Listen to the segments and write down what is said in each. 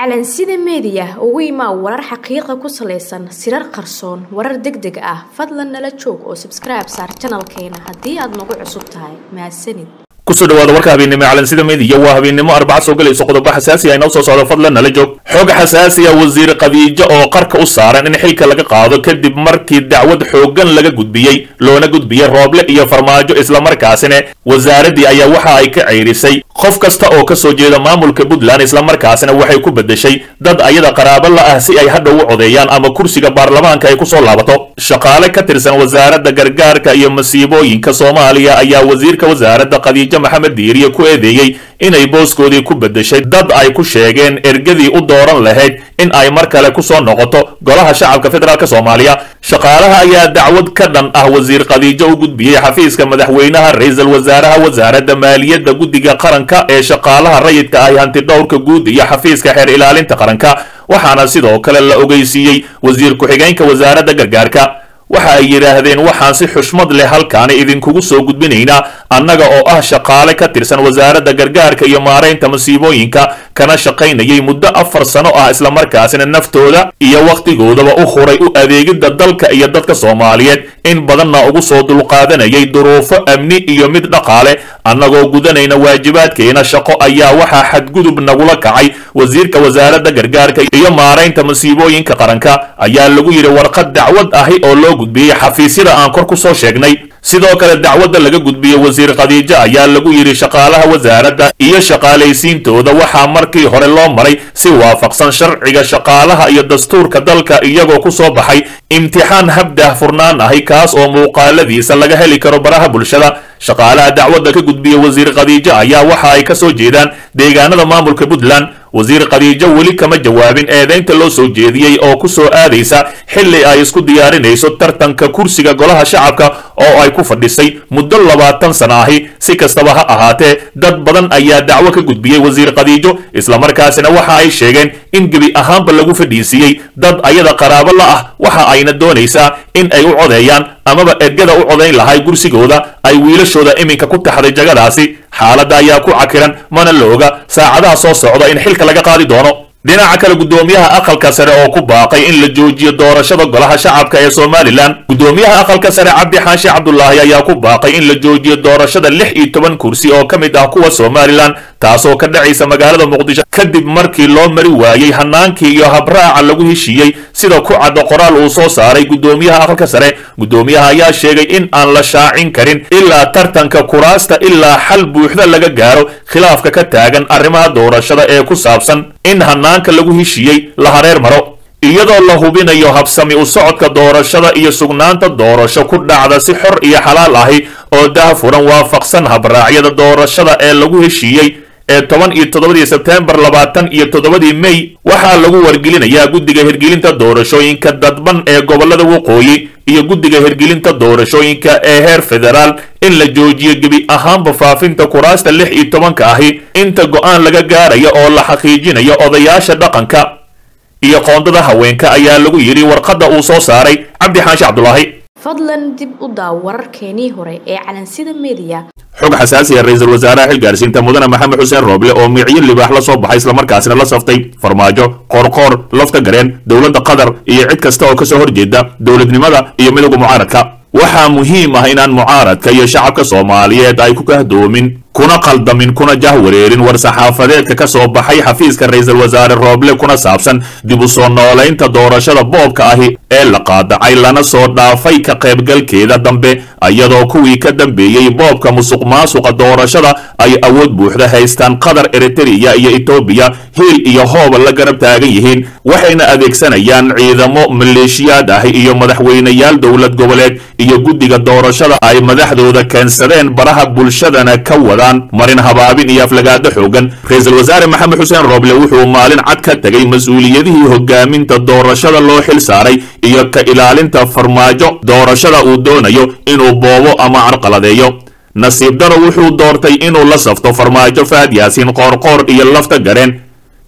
calansida meediya ugu imaa warar xaqiiqa ku salaysan sirar qarsoon warar deg deg ah fadlan nala joog oo sabskribe saar janalkeena haddii aad nagu cusub tahay mahadsanid kusoo dhawaada warka habeennimo calansida meediya waa habeennimo arbaca soo galayso qodobo xasaasi ah inoo soo socdo fadlan nala joog xog xasaasi ah wasiir khadiijo oo qarka u saaran in xilka laga qaado kadib markii dacwad xooggan laga gudbiyey loona gudbiyey rooble iyo farmaajo islamarkaasina wasaaraddii ayaa waxa ay ka ceyrisay qof kasta oo ka soo jeeda maamulka puntland islamarkaasina waxay ku beddeshay dad ayada qaraabo la ah si ay hadhow u codeeyaan ama kursiga baarlamaanka ay ku soo laabato shaqaale ka tirsan wasaaradda gargaarka iyo masiibooyinka soomaaliya ayaa wasiirka wasaaradda khadiijo maxamed diiriye ku eedeeyey inay booskoodii ku beddeshay dad ay ku sheegeen ergadii u dooran lahayd in ay mar kale ku soo noqoto golaha shacabka federaalk soomaaliya shaqaalaha ayaa dacwad ka dhan ah wasiir khadiijo u gudbiyey xafiiska madaxweynaha ra-iisul wasaaraha wasaaradda maaliyadda guddiga qaranka ee shaqaalaha rayidka ah hantidhowrka guud iyo xafiiska xeer ilaalinta qaranka waxaana sidoo kale la ogeysiiyey wasiir ku-xigeenka wasaaradda gargaarka waxa ay yidhaahdeen waxaan si xushmad leh halkaani idinkugu soo gudbinaynaa annaga oo ah shaqaale ka tirsan wasaaradda gargaarka iyo maaraynta masiibooyinka kana shaqaynayay muddo afar sano ah islamarkaasina naftooda iyo wakhtigoodaba u huray u adeegidda dalka iyo dadka soomaaliyeed in badanna ugu soo dulqaadanayay duruufo amni iyo mid dhaqaale annagoo gudanayna waajibaadkeena shaqo ayaa waxaa xadgudub nagula kacay wasiirka wasaaradda gargaarka iyo maaraynta masiibooyinka qaranka ayaa lagu yidhi warqad dacwad ahi oo loo gudbiyey xafiisyada aan kor ku soo sheegnay sidoo kale dacwadda laga gudbiyey wasiir khadiijo ayaa lagu yidhi shaqaalaha wasaaradda iyo shaqaalaysiintooda waxaa markii hore loo maray si waafaqsan sharciga shaqaalaha iyo dastuurka dalka iyagoo ku soo baxay imtixaan habdah furnaan ahi kaas oo muuqaaladiisa laga heli karo baraha bulshada shaqaalaha dacwadda ka gudbiya wasiir khadiijo ayaa waxa ay ka soo jeedaan deegaanada maamulka puntland wasiir khadiijo weli kama jawaabin eedaynta loo soo jeediyey oo ku soo aadaysa xilli ay isku diyaarinayso tartanka kursiga golaha shacabka oo ay ku fadhisay muddo labaatan sana ahi si kastaba ha ahaatee dad badan ayaa dacwo ka gudbiyey wasiir khadiijo islamarkaasina waxa ay sheegeen in gebi ahaanba lagu fadhiisiiyey dad ayada qaraabo la ah waxa ayna doonaysaa in ay u codeeyaan amaba ergada u codayn lahay gursigooda ay wiilashooda iminka ku taxday jagadaasi xaaladda ayaa ku cakiran mana la oga saacadaha soo socda in xilka laga qaadi doono dhinaca kale guddoomiyaha aqalka sare oo ku baaqay in la joojiyo doorashada golaha shacabka ee somalilan guddoomiyaha aqalka sare cabdi xaashi cabdulaahi ayaa ku baaqay in la joojiyo doorashada lix iyo toban kursi oo ka mid ah kuwa somalilan taasoo ka dhacaysa magaalada muqdisho kadib markii loo mari waayey hanaankii iyo habraaca lagu heshiiyey sida ku caddo qoraal uu soo saaray guddoomiyaha aqalka sare guddoomiyaha ayaa sheegay in aan la shaacin karin ilaa tartanka kuraasta ilaa xal buuxda laga gaaro khilaafka ka taagan arrimaha doorashada ee ku saabsan in hanaanka lagu heshiiyey la hareer maro iyadoo la hubinayo habsami u socodka doorashada iyo sugnaanta doorasho ku dhacda si xor iyo xalaal ahi oo daahfuran waafaqsan habraacyada doorashada ee lagu heshiiyey ee toban iyo toddobadii sebteembar labaatan iyo toddobadii mey waxaa lagu wargelinayaa guddiga hirgelinta doorashooyinka dadban ee gobollada waqooyi iyo guddiga hirgelinta doorashooyinka ee heer federaal in la joojiyo gebi ahaanba faafinta kuraasta lix iyo tobanka ahi inta go'aan laga gaarayo oo la xaqiijinayo odayaasha dhaqanka iyo qoondada haweenka ayaa lagu yidhi warqadda uu soo saaray cabdi xaashi cabdulaahi fadlan dib u daaw wararkeenii hore ee calansida meediya xog xasaasi ah ra-iisul wasaaraha xilgaarsiinta mudane maxamed xuseen rooble oo micyo libaax la soo baxay islamarkaasina la saftay farmaajo qoorqoor lafta gareen dowladda qatar iyo cid kasta oo kasoo horjeeda dowladnimada iyo midowga mucaaradka waxaa muhiim ah inaan mucaaradka iyo shacabka soomaaliyeed ay ku kahdoomin kuna qaldamin kuna jahwareerin war-saxaafadeedka ka soo baxay xafiiska ra-iisul wasaare rooble kuna saabsan dib u soo noolaynta doorashada boobka ahi ee la qaadacay lana soo dhaafay ka qaybgalkeeda dambe iyadoo kuwii ka dambeeyey boobka musuq maasuqa doorashada ay awood buuxda haystaan qatar eritereya iyo etoobiya hiil iyo hooba la garab taagan yihiin waxayna adeegsanayaan ciidamo maleeshiyaad ahi iyo madaxweyneyaal dowlad goboleed iyo guddiga doorashada ay madaxdooda keensadeen baraha bulshadana ka wada marin habaabin iyo aflagaado xoogan ra-iisul wasaare maxamed xuseen rooble wuxuu maalin cad ka tegay mas-uuliyadihii hogaaminta doorashada loo xil saaray iyo ka ilaalinta farmaajo doorashada uu doonayo inuu boobo ama carqaladeeyo nasiib daro wuxuu doortay inuu la safto farmaajo fahad yaasiin qoorqoor iyo lafta gareen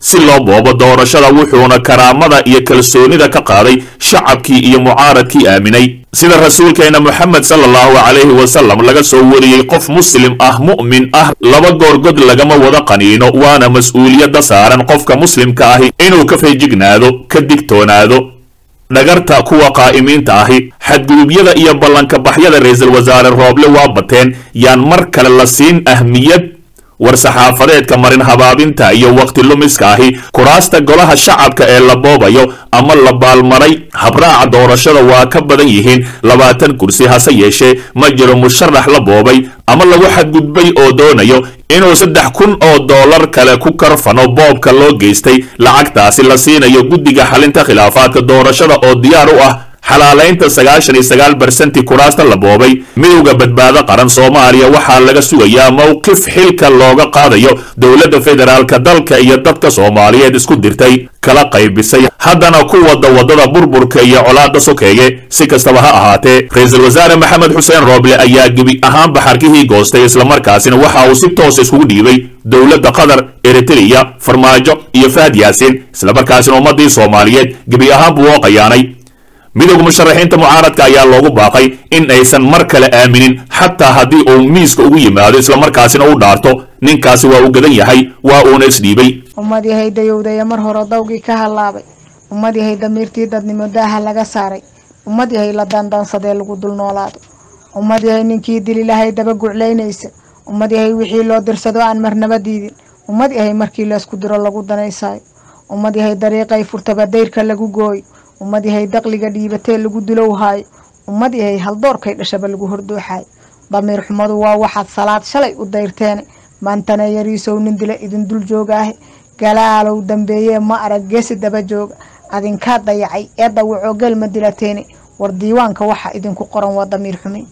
si loo boobo doorashada wuxuuna karaamada iyo kalsoonida ka qaaday shacabkii iyo mucaaradkii aaminay sida rasuulkeena moxamed sala allahu calayhi wasalam laga soo wariyey qof muslim ah mu'min ah laba goorgod lagama wada qaniino waana mas-uuliyadda saaran qofka muslimka ahi inuu ka feejignaado ka digtoonaado dhagarta kuwa qaa'imiinta ahi xadgudubyada iyo ballanka baxyada ra-iisul wasaare rooble waa bateen yaan mar kale la siin ahmiyad war-saxaafadeedka marin habaabinta iyo waqti lumiska ahi kuraasta golaha shacabka ee la boobayo ama la baalmaray habraaca doorashada waa ka badan yihiin labaatan kursi hase yeeshee ma jiro musharax la boobay ama lagu xadgudbay oo doonayo inuu saddex kun oo dollar kale ku karfano boobka loo geystay lacagtaasi la siinayo guddiga xalinta khilaafaadka doorashada oo diyaar u ah xalaalaynta sagaashan iyo sagaal barsenti kuraasta la boobay midowda badbaado qaran soomaaliya waxaa laga sugayaa mowqif xilka looga qaadayo dowladda federaalka dalka iyo dadka soomaaliyeed isku dirtay kala qaybisay haddana ku wada waddada burburka iyo colaadda sokeeye si kastaba ha ahaatee ra-iisul wasaare maxamed xuseen rooble ayaa gebi ahaanba xarkihii goostay islamarkaasina waxa uu si toosa iskugu dhiibay dowladda qatar eritreya farmaajo iyo fahad yaasiin islamarkaasina ummaddii soomaaliyeed gebi ahaan buu oo qayaanay midowga musharaxiinta mucaaradka ayaa loogu baaqay in aysan mar kale aaminin xataa haddii uu miiska ugu yimaado islamarkaasina u dhaarto ninkaasi waa uu gadan yahay waa uuna isdhiibay ummad yahay dayowdaya mar hore dawgii ka hallaabay ummad yahay damiirtii dadnimo daaha laga saaray ummad yahay la dandansadee lagu dul noolaado ummad yahay ninkii dililahay daba guclaynaysa ummad yahay wixii loo dirsado aan marnaba diidin ummad yahay markii laysku diro lagu danaysaayo ummad yahay dariiqay furtaba dayrka lagu gooyo ummad yahay daqliga dhiibatee lagu dulowhaayo ummad yahay haldoorkay dhashaba lagu hordooxaayo damiir xumadu waa waxaad salaad shalay u dayrteene maantana yariisow nin dila idin dul joogaahe galaalow dambeeyee ma arag geesi daba jooga adinkaa dayacay ee dawacoo gelma dilateene war diiwaanka waxa idinku qoran waa damiir xumin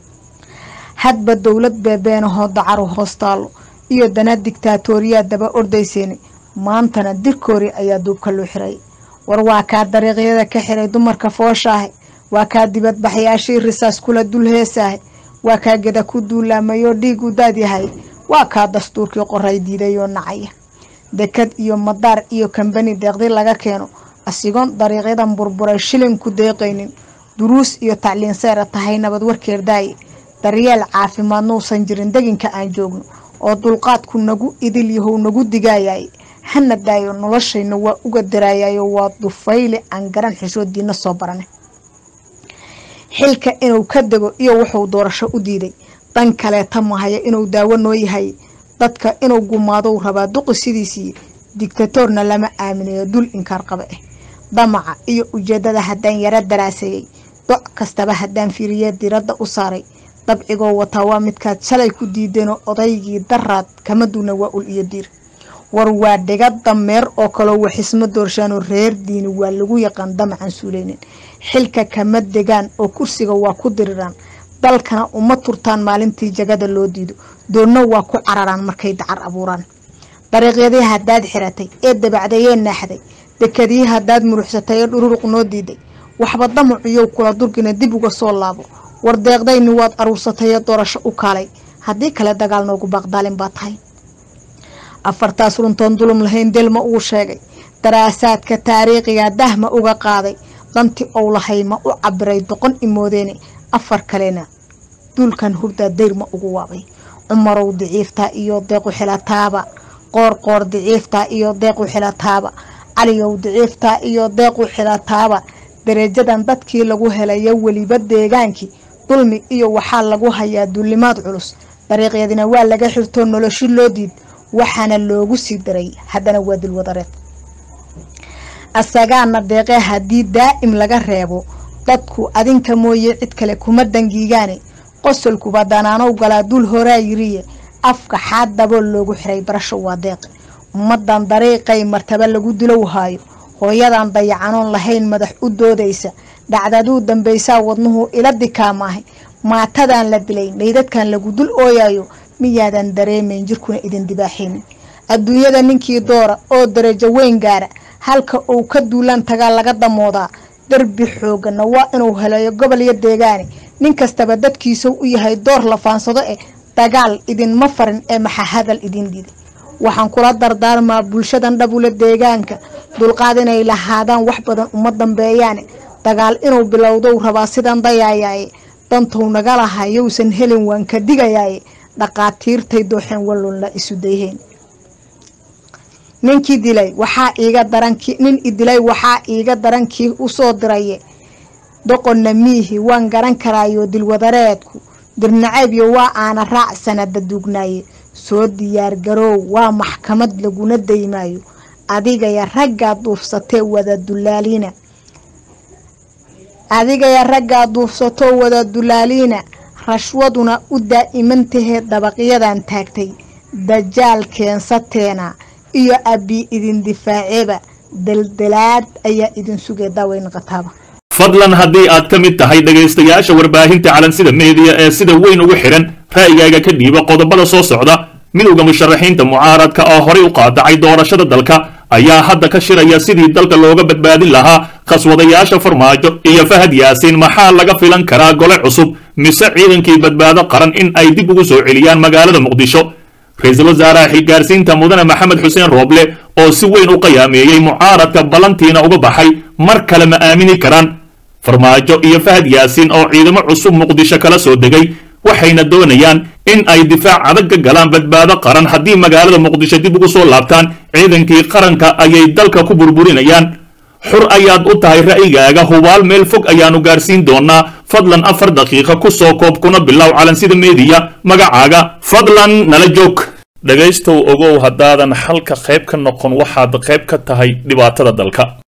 hadba dowlad beebeenahoo dacaru hoos taallo iyo dana digtaatooriyaa daba ordayseene maantana dirkoori ayaa duubka loo xiray war waa kaa dariiqyada ka xiray dumarka fooshaahe waa kaa dibadbaxyaashii risaas kula dul heesaahe waa kaa geda ku duulaamayoo dhiig u daadyahay waa kaa dastuurkii qoray diidayoo nacaya dekad iyo madaar iyo kambani deeqdi laga keeno asigoon dariiqyadan burburay shilin ku deeqaynin duruus iyo tacliin seera tahay nabad warkeer daaye daryeel caafimaad nuusan jirin deginka aan joogno oo dulqaadku nagu idil yahow nagu digaayay hana daayo noloshayna waa uga daraayayo waa dufayle aan garan xishoodiina soo barane xilka inuu ka dego iyo wuxuu doorasho u diiday dan kaleeta mahaya inuu daawo noo yahay dadka inuu gumaadou rabaa duqi sidiisii digtatoorna lama aaminayo dul inkaar qaba ah damaca iyo ujeedada haddaan yaro daraaseeyey doc kastaba haddaan fiiriye diradda u saaray dabcigoo wataa waa midkaad shalay ku diideenoo odaygii daraad kama duuna waa ul iyo diir war waa dhiga dameer oo kaloo waxisma doorshaanoo reer diini waa lagu yaqaan damacan suuleynin xilka kama degaan oo kursiga waa ku diriraan dalkana uma turtaan maalintii jagada loo diido doonna waa ku cararaan markay dacar abuuraan dariiqyadii haddaad xiratay ee dabacdayee naaxday dekadii haddaad muruxsatay ee dhururuq noo diiday waxba damacuyow kula durgina dib uga soo laabo war deeqdayni waad aruursatay ee doorasho u kaalay haddii kale dagaal noogu baaqdaalin baa tahay afartaas runtoon dulum lahayn delma uu sheegay daraasaadka taariikhiga dahma uga qaaday danti ou lahay ma u cabiray doqon imoodeene afar kalena duulkan hurdaa dayrma ugu waabay cumarow diciiftaa iyo deequ xilataaba qoor qoor diciiftaa iyo deequ xilataaba caliyow diciiftaa iyo deequ xilataaba dareejadan dadkii lagu helayo weliba deegaankii dulmi iyo waxaa lagu hayaa duulimaad culus dariiqyadina waa laga xirtoo noloshi loo diid waxaana loogu sii daray haddana waa dilwadareed asagaana deeqee haddii daa'im laga reebo dadku adinka mooye cid kale kuma dangiigaane qosolkuba danaanow galaa dul horaa yiriye afka xaad dabool loogu xiray barasho waa deeqe ummadan dariiqay martaba lagu dilow haayo hooyadan dayacanoon lahayn madax u doodaysa dhacdaduu dambaysaa wadnuhu ila dikaamaahay maatadan la dilay dhaydadkan lagu dul ooyayo miyaadan dareemayn jirkuna idin dibaaxaynin adduunyada ninkii doora oo darajo weyn gaara halka uu ka duulaan tagaa laga damoodaa darbi xoogana waa inuu helayo gobol iyo deegaane nin kastaba dadkiisau u yahay door la faansado eh dagaal idinma farin ee maxa hadal idin diiday waxaan kula dardaarmaa bulshadan dhabula deegaanka dulqaad inay lahaadaan wax badan uma dambeeyaane dagaal inuu bilowdow rabaa sidan dayayaaye dantou naga laha yowsan helin waan ka digayaaye dhaqaatiirtay dooxeen wallunla isu dayheen ninkii dilay waxaa iiga daranki nin idilay waxaa iiga darankii usoo diraye doqonna miihi waan garan karaayo dilwadareedku dirnaceebyo waa aana raac sanada duugnaaye soo diyaargaroow waa maxkamad laguna daymaayo adigaya raggaad duufsatee wada dulaaliina adigaya raggaad duufsatoo wada dulaaliina rashwaduna u daa'imantahee dabaqyadan taagtay dajaal keensateena iyo abbi idin difaaceeba daldalaad ayaa idin sugay daaweyn qataaba fadlan haddii aad ka mid tahay dhegaystayaasha warbaahinta calansida meediya ee sida weyn ugu xidhan ra'yigaaga ka dhiiba qodobada soo socda midowda musharaxiinta mucaaradka oo horay u qaadacay doorashada dalka ayaa hadda ka shiraya sidii dalka looga badbaadin lahaa khaswadayaasha farmaajo iyo fahad yaasiin maxaa laga filan karaa gole cusub mise ciidankii badbaado qaran in ay dib ugu soo celiyaan magaalada muqdisho ra-iisul wasaaraha xilgaarsiinta mudane maxamed xuseen rooble oo si weyn u qiyaameeyey mucaaradka ballantiina uga baxay mar kale ma aamini karaan farmaajo iyo fahad yaasiin oo ciidamo cusub muqdisho kala soo degay waxayna doonayaan in ay difaac adag ka galaan badbaado qaran haddii magaalada muqdisho dib ugu soo laabtaan ciidankii qaranka ayay dalka ku burburinayaan xur ayaad u tahay ra'yigaaga hubaal meel fog ayaanu gaarsiin doonaa fadlan afar daqiiqa ku soo koob kuna bilow calansida meediya magacaaga fadlan nala joog dhegaystow ogow haddaadan xalka qayb ka noqon waxaad qayb ka tahay dhibaatada dalka